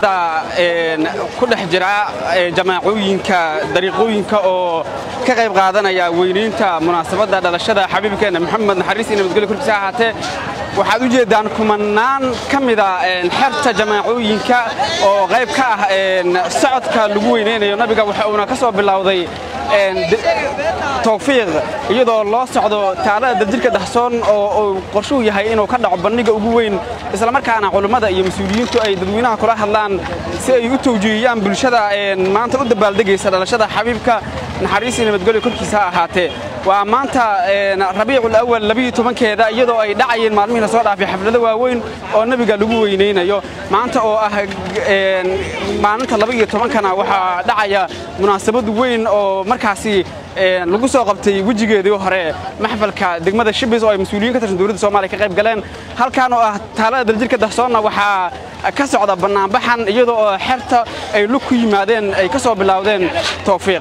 hadda ku dhex jira jamaacooyinka dariiqooyinka oo ka qayb qaadanaya weynaynta munaasabadda dhalashada xabiibkeenna maxamed naxariis iyo nabadgelyo korkiisa ahaatee waxaad u jeeddaan kumanaan ka mida xerta jamaacooyinka oo qayb ka ah socodka lagu weynaynayo nabiga waxa uuna ka soo bilowday tawfiiq iyadoo loo socdo taalada daljirka dahsoon oo uu qorshuhu yahay inuu ka dhaco bandhiga ugu weyn islamarkaana culummada iyo mas-uuliyiintu ay dadweynaha kula hadlaan si ay u tawjiihiyaan bulshada maanta u dabaaldegaysa dhalashada xabiibka naxariis iyo nabadgelyo korkiisa ha ahaatee waa maanta rabiicul awal labiyo tobankeeda iyadoo ay dhacayeen maalmihii la soo dhaafay xaflado waaweyn oo nebiga lagu weynaynayo maanta oo ah maalinta laba iyo tobankana waxaa dhacaya munaasabad weyn oo markaasi lagu soo qabtay wejigeedii hore maxfalka degmada shibis oo ay mas-uuliyiin ka tirsan dowladda soomaliya ka qayb galeen halkan oo ah taalada daljirka dahsoonna waxaa ka socda bannaanbaxan iyadoo oo xerta ay lug ku yimaadeen ay ka soo bilowdeen tawfiiq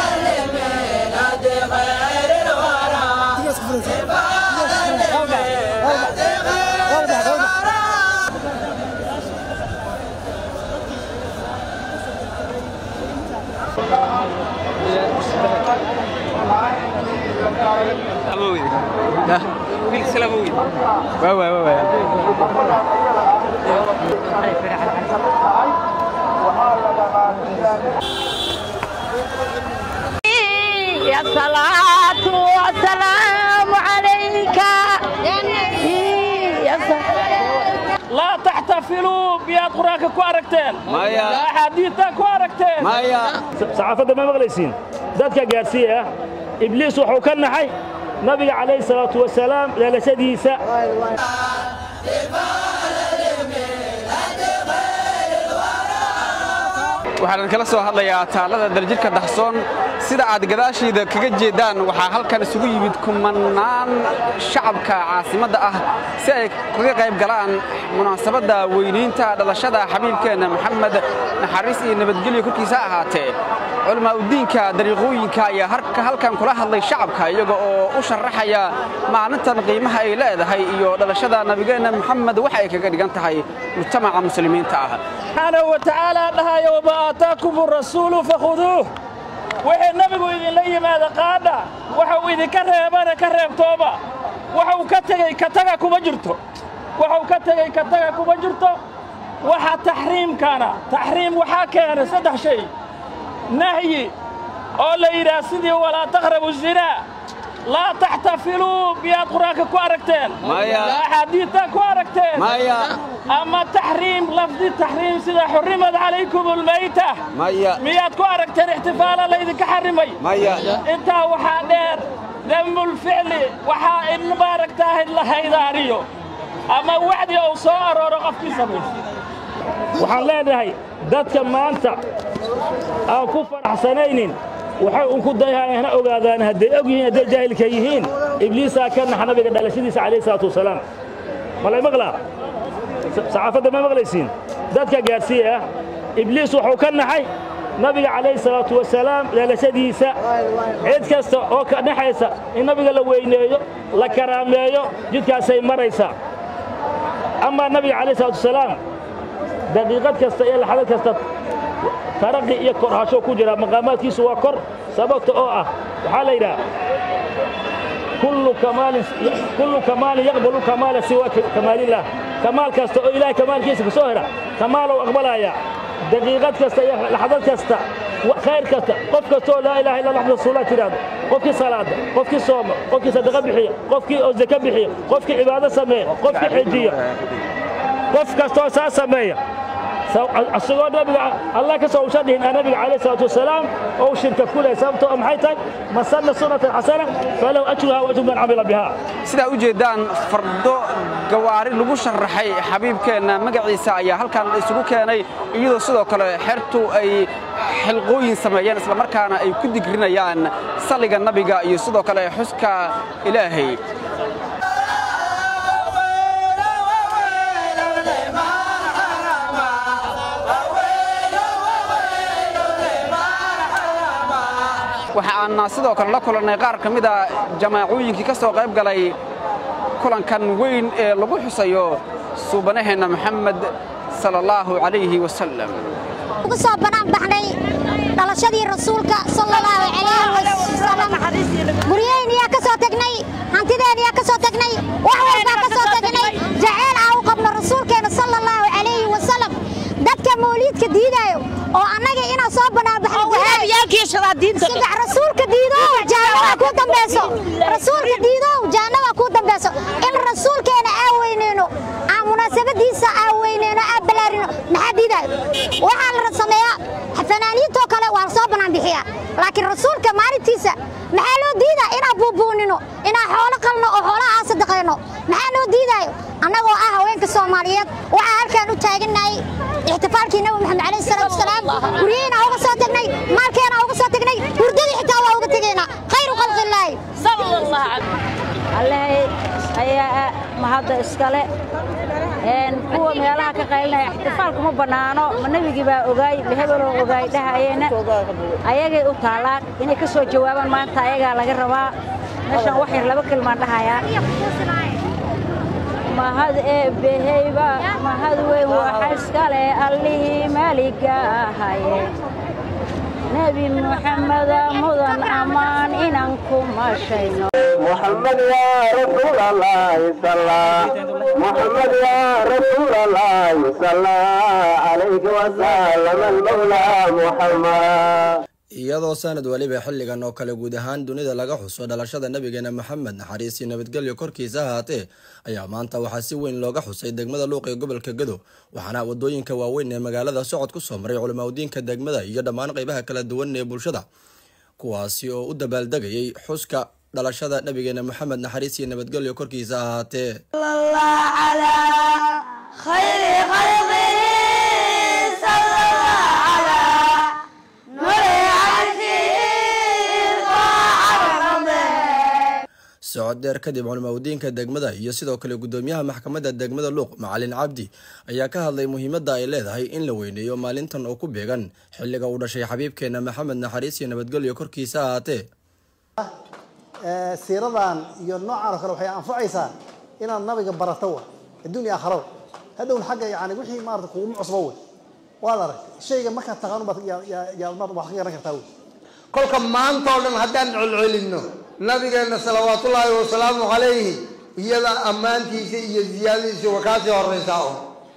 الصلاة والسلام عليك لا تحتفلوا بياد قرآنك كو أركتين مايا. لا حديثة كو أركتين maya saxaafadda ma maqlaysiin dadka gaadhsiiya ibliis wuxuu ka naxay nabiga calayhi salaatu wasalaam dhalashadiisa waxaan kala soo hadlayaa taalada daljirka dahsoon sida aad gadaashiida kaga jeeddaan waxaa halkan isugu yimid kumanaan shacabka caasimadda ah si ay kaga qayb galaan munaasabadda weynaynta dhalashada xabiibkeenna maxamed naxariis iyo nabadgelyo korkiisa ha ahaatee culamaa udiinka dariiqooyinka ayaa harka halkan kula hadlay shacabka iyaga oo u sharaxaya maalintan qiimaha ay leedahay iyo dhalashada nabigeenna maxamed waxa ay kaga dhigan tahay mujtamaca muslimiinta ah subxaanahu wa tacaala dhahaya wamaa aataakum arasuulu fakhuduuh wixii nabigu idinla yimaada qaadha waxa uu idinka reebana ka reebtooba waxa uu ka tegey ka taga kuma jirto waxa uu ka tegey ka taga kuma jirto waxa taxriimkana taxriim waxaa keenay saddex shay nahyi oo la yidhaah sidii walaa taqrabu zinaa laa taxtafiluu miyaad qur-aanka ku aragteen Maya. axaadiidta ku aragteen maya ama taxriim lafdi taxriim sida xurrimad calaykum almayta maya miyaad ku aragteen ixtifaala laydinka xarrimay maya intaa waxaa dheer dembulficli waxaa in maaragtaahay la haydaariyo ama wacdi uu soo arooro qofkii samaysa waxaan leenahay dadka maanta aan ku faraxsanaynin waxay un ku dayhaan hana ogaadaan hadday og yihiin hadday jaahilka yihiin ibliisaa ka nax nabiga dhalashadiisa calayhi salaatu wasalaam malay maqlaa saxaafadda ma maqlaysiin dadka gaadhsiiya ibliis wuxuu ka naxay nabiga calayhi salaatu wasalaam dhalashadiisa cid kasta oo ka naxaysa in nabiga la weyneeyo la karaameeyo jidkaasay maraysaa amaa nabiga calayhi salaatu wasalaam daqiiqad kasta iyo laxdad kasta taraqi iyo korhasho ku jira maqaamaadkiisu waa kor sababta oo ah waxaa la yidhaha kullu kamaalin kullu kamaalin yaqbalu kamaala siwa kamaalillah kamaal kasta oo ilaahay kamaalkiisa kasoo hera kamaalow aqbalaya daqiiqad kasta iyo laxdad kasta wa- khayr kasta qof kastoo laa ilaha illa allah rasuulullah tidhaahdo qofkii salaada qofkii sooma qofkii sadaqa bixiya qofkii oo zaka bixiya qofkii cibaado sameeya qofkii xejiya qof kastoo saa sameeya asagoo nabiga allah ka soo usha dhihin nabiga calayhi salaatu wasalaam oo shirka ku leh sababtoo ah maxay tahay man sanna sunnatan xasana falahu ajruha wa ajru man camila biha sidaa u jeeddaan fardo gawaari lagu sharaxay xabiibkeenna magaciisa ayaa halkan isugu keenay iyadoo sidoo kale xertu ay xilqooyin sameeyeen islamarkaana ay ku digrinayaan salliga nabiga iyo sidoo kale xuska ilaahay waxaana sidoo kale la kulannay qaar ka mida jamaacooyinkii ka soo qayb galay kulankan weyn ee lagu xusayo suubanaheenna maxamed sala allahu calayhi wasalam ugu soo banaan baxnay dhalashadii rasuulka sallallahu calayhi wasallam guryaheyn yaa ka soo tagnay hantideen yaa ka soo tagnay wax walbaa ka soo tagnay jaceyl aa u qabno rasuulkeena sallallahu calayhi wasallam dadka mawliidka diidaayo oo annaga inaan soo banaan baxnasida rasuulka diidow jaanaba ku dambayso rasuulka diidow jaanaba ku dambayso in rasuulkeena aa weyneyno aan munaasabadiisa aa weyneyno aa balaarino maxaa diidaayo waxaa la sameeyaa fanaaniintoo kale waa soo banaan bixiyaa laakiin rasuulka maalintiisa maxaa loo diidaa inaan buubuunino inaan xoolo qalno oo xoolaha aan sadaqayno maxaa loo diidaayo annagoo ah haweenka soomaaliyeed waxaa halkaan u taagannahay ixtifaalkii nabi maxamed calayhi salaatu wasalaam guryaheena uga soo tagnay maalkeena uga soo tagnay hurdadii xitaa waa uga tegaynaa khayru khalqillaahi allahay ayaa mahadda iskale kuwa meelaha ka qaylinaya ixtifaalku ma bannaano ma nebigii baa ogaay ma hebeloo ogaay dhahayeena ayagay u taallaan inay ka soo jawaabaan maanta ayagaa laga rabaa meeshan wax yar laba kelmaan dhahayaa mahad eebbeheyba mahad weyn waxa iskale allihii maaliga ahaye nebi muxameda mudan ammaan inaan ku mashayno محمد يا رسول الله صلى محمد يا رسول الله صلى عليك وسلم المولى محمد iyadoo sanad weliba xilligan oo kale guud ahaan dunida laga xuso dhalashada nabigeena maxamed naxariis iyo nabadgelyo korkiisa ahaatee ayaa maanta waxaa si weyn looga xusay degmada luuq ee gobolka gado waxaana wadooyinka waaweyn ee magaalada socod ku soo maray culimaudiinka degmada iyo dhammaan qeybaha kala duwan ee bulshada kuwaasi oo u dabaaldegayay xuska dhalashada nabigeena maxamed naxariis iyo nabadgelyo korkiisa ahaatee socod dheer kadib culimaudiinka degmada iyo sidoo kale gudoomiyaha maxkamadda degmada luuq macalin cabdi ayaa ka hadlay muhiimadda ay leedahay in la weyneeyo maalintan oo ku beegan xilliga uu dhashay xabiibkeena maxamed naxariis iyo nabadgelyo korkiisa ahaatee siiradan iyo noocan oo kale waxay anfacaysaa inaad nabiga barato wa adduun iyo aakhiraba hadhown xagga yani wixii maarata kuguma cusbo wey waad arag shayga markaad taqaanu baad yaad wax ka garan kartaa wey kolka maanta oo dhan haddaan celcelinno nabigeenna salawaatullaahi wasalaamu calayhi iyada ammaantiisa iyo ziyaadadiisu waa kaasii horeysaa un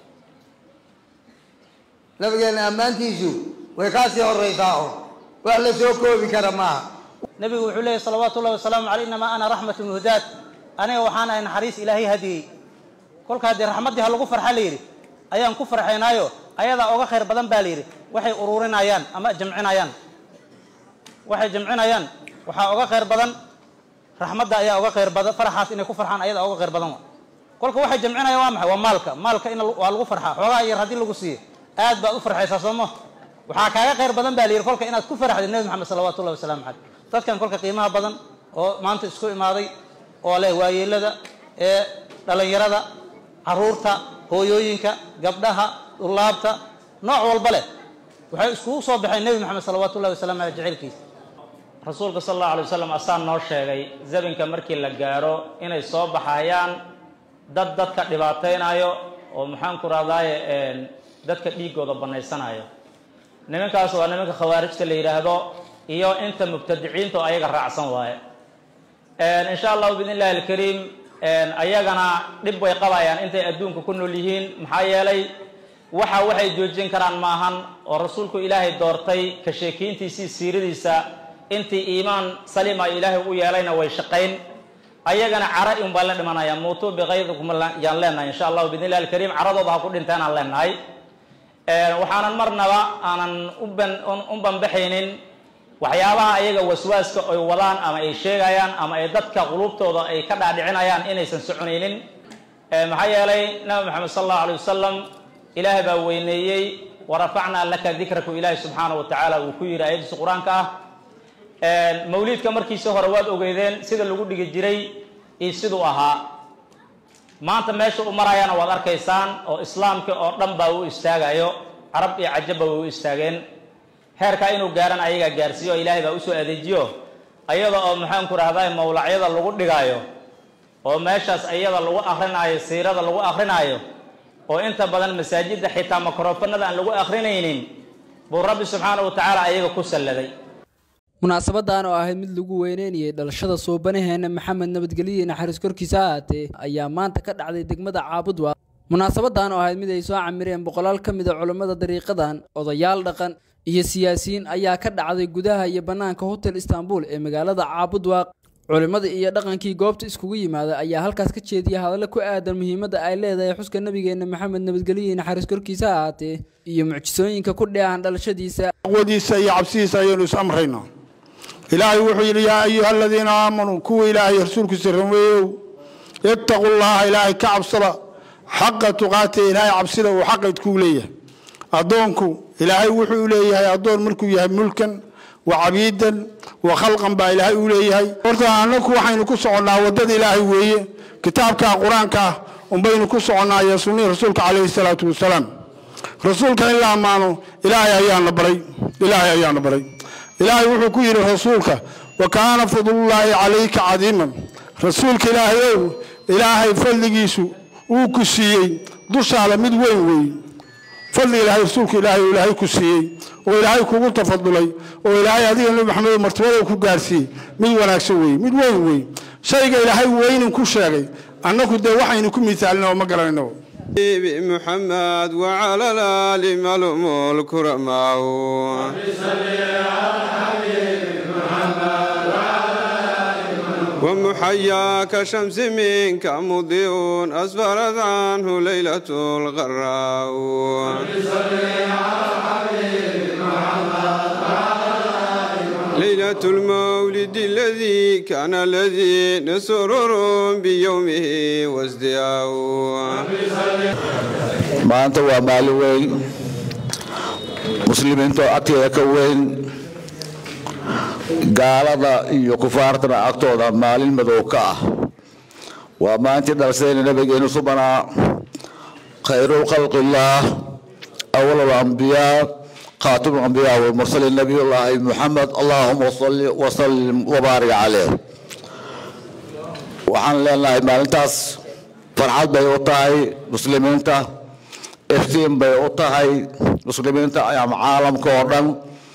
nabigeenna ammaantiisu way kaasii horeysaa un wax la soo koobi kara maaha nabigu wuxuu leeyahy salawaatu ullahi wasalaamu caleyh inamaa ana raxmatu muhdaad aniga waxaan ahay naxariis ilaahay hadiyey kolka haddii raxmaddii ha lagu farxa la yidhi ayaan ku farxaynaayo ayadaa oga khayr badan baa la yidhi waxay ururinayaan ama jamcinayaan waxay jamcinayaan waxaa oga khayr badan raxmadda ayaa oga khayr badan faraxaas inay ku farxaan ayadaa oga khayr badan wa kolka waxay jamcinayaan waa maxay waa maalka maalka in waa lagu farxaa xoogaa yar haddii lagu siiyo aad baad u farxaysaa sooma waxaa kaaga khayr badan baa la yidhi kolka inaad ku farxdid nebi maxamed salawatu ullahi wasalaamu caleyh dadkan kolka qiimaha badan oo maanta isku imaaday oo leh waayeelada ee dhallinyarada caruurta hooyooyinka gabdhaha dulaabta nooc walba leh waxay iskugu soo baxeen nebi maxamed salawaatu ullahi wasalam aleh jaceylkiisa rasuulka sal allahu alay wasalam asaan noo sheegay zabinka markii la gaaro inay soo baxayaan dad dadka dhibaataynayo oo maxaan ku rahdaaye dadka dhiigooda banaysanayo nimankaas waa nimanka khawaarijta la yidhaahdo iyo inta mubtadiciinta oo ayaga raacsan waaye insha allahu biidn illahi alkariim ayagana dhib way qabayaan intay adduunka ku nool yihiin maxaa yeelay waxa waxay joojin karaan maahan oo rasuulku ilaahay doortay ka sheekiintiisii siiradiisa intii iimaan saliima ilaahay u yeelayna way shaqayn ayagana cara un baan la dhimanaya muutuu bikaydikum yaan leenahay insha allahu biidn illahi alkariim caradooda ha ku dhinteen aan leenahay waxaanan marnaba aanan u banbaxaynin waxyaabaha ayaga waswaaska ay wadaan ama ay sheegayaan ama ay dadka qulubtooda ay ka dhaadhicinayaan inaysan soconaynin maxaa yeelay nabi maxamed sal allahu alay wasalam ilaahay baa weyneeyey warafacnaa laka dikraku ilaahi subxaana wa tacaala uu ku yidhi ayadiisa qur-aanka ah mawliidka markiisa hore waad ogeydeen sida lagu dhigi jiray iyo siduu ahaa maanta meesha u marayana waad arkaysaan oo islaamka oo dhan baa u istaagayo carab iyo cajabba way u istaageen heerkaa inuu gaaran ayagaa gaarsiiyo oo ilaahay baa usoo adeejiyo ayada oo maxaan ku rahdaa mawlacyada lagu dhigaayo oo meeshaas ayada lagu akrinaayo siirada lagu akrinaayo oo inta badan masaajidda xitaa makrofanada aan lagu akhrinaynin buu rabbi subxaana wa tacaala ayaga ku salladay munaasabadan oo ahayd mid lagu weyneynayay dhalashada suubanaheena maxamed nabadgelyo naxariis korkiisa ha ahaatee ayaa maanta ka dhacday degmada caabudwa munaasabadan oo ahayd mid ay soo camireen boqolaal ka mid a culammada dariiqadan odayaal dhaqan iyo siyaasiyiin ayaa ka dhacday gudaha iyo bannaanka hotel istanbul ee magaalada caabudwaaq culimmada iyo dhaqankii goobta iskugu yimaada ayaa halkaas ka jeediyay hadallo ku aadan muhiimadda ay leedahay xuska nabigeena maxamed nabadgelyo naxariis korkiisa ha ahaatee iyo mucjisooyinka ku dheehan dhalashadiisa aqwadiisa iyo cabsidiisa ayaynu is amraynaa ilaahay wuxuu yidhi yaa ayuha aladiina aamanuu kuwa ilaahay rasuulkiisa rumeeyow ittaqu llaha ilaahay ka cabsada xaqa tuqaate ilaahay cabsida uu xaqaydkuu leeyahay addoonku ilaahay wuxuu leeyahay addoon markuu yahay mulkan wa cabiidan wa khalqan baa ilaahay uu leeyahay horta annaku waxaynu ku soconnaa waddada ilaahay weeye kitaabka qur-aanka ah unbaynu ku soconnaa iyo sunnihii rasuulka calayhi salaatu wasalaam rasuulka in la ammaano ilaahay ayaana baray ilaahay ayaana baray ilaahay wuxuu ku yidhi rasuulka wa kaana fadlullaahi calayka cadiiman rasuulka ilaahay ow ilaahay fadligiisu uu ku siiyey dushaada mid weyn weeye fadli ilaahay rasuulka ilaahay oo ilaahay ku siiyey oo ilaahay kugu tafadulay oo ilaahay adiga nebi maxamed martabada ku gaarsiiyey mid wanaagsan weeye mid weyn weeye shayga ilaahay weynin ku sheegay annaku dee waxaynu ku misaalina oo ma garanayno محمد وعلى الآل ملوم الكرماء ومحيا كشمس منك مضيء أسفرت عنه ليلة الغراء ليلة المولد الذي كان الذي نسرر بيومه وازدياء maanta waa maalin weyn muslimiinta agteeda ka weyn gaalada iyo kufaartana agtooda maalin madow ka ah waa maalintii dhalashadayna nabigeenu subanaa khayru khalqillaah awal alambiyaa خاتم الأنبياء والمرسلين نبي الله محمد اللهم صل وسلم وبارك عليه waxaan leenahay maalintaas farxad bay u tahay muslimiinta iftiin bay u tahay muslimiinta ama caalamka oo dhan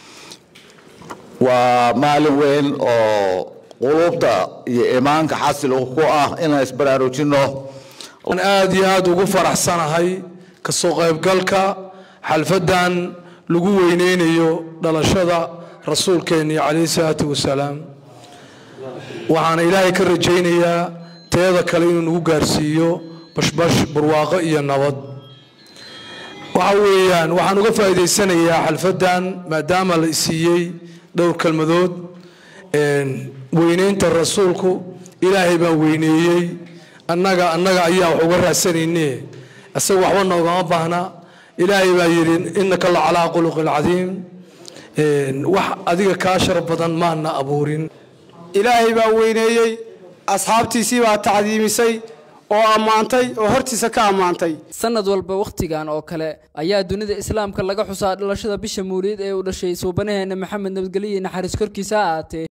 waa maalin weyn oo qulubta iyo iimaanka xasil ku ah inaan isbaraarujinno waan aad iyo aad ugu faraxsanahay kasoo qaybgalka xalfadan lagu weyneynayo dhalashada rasuulkeeni calayhi salaatu wasalaam waxaana ilaahay ka rajaynayaa teeda kale inuu nagu gaarsiiyo bashbash barwaaqo iyo nabad waxa weeyaan waxaan uga faa'iidaysanayaa xalfadan maadaama la isiiyey dhowr kelmadood weyneynta rasuulku ilaahay baan weyneeyey annaga annaga ayaa wax uga raadsanayne isaga waxba noogama baahna ilaahay baa yidhi innaka la calaa khuluqin cadiim wax adiga kaa shar badan maana abuurin ilaahay baa weyneeyey asxaabtiisii baa tacdiimisay oo ammaantay oo hortiisa ka ammaantay sanad walba wakhtigan oo kale ayaa dunida islaamka laga xusaa dhalashada bisha mawliid ee uu dhashay suubanaheena maxamed nabadgelye naxariis korkiisa ha ahaatee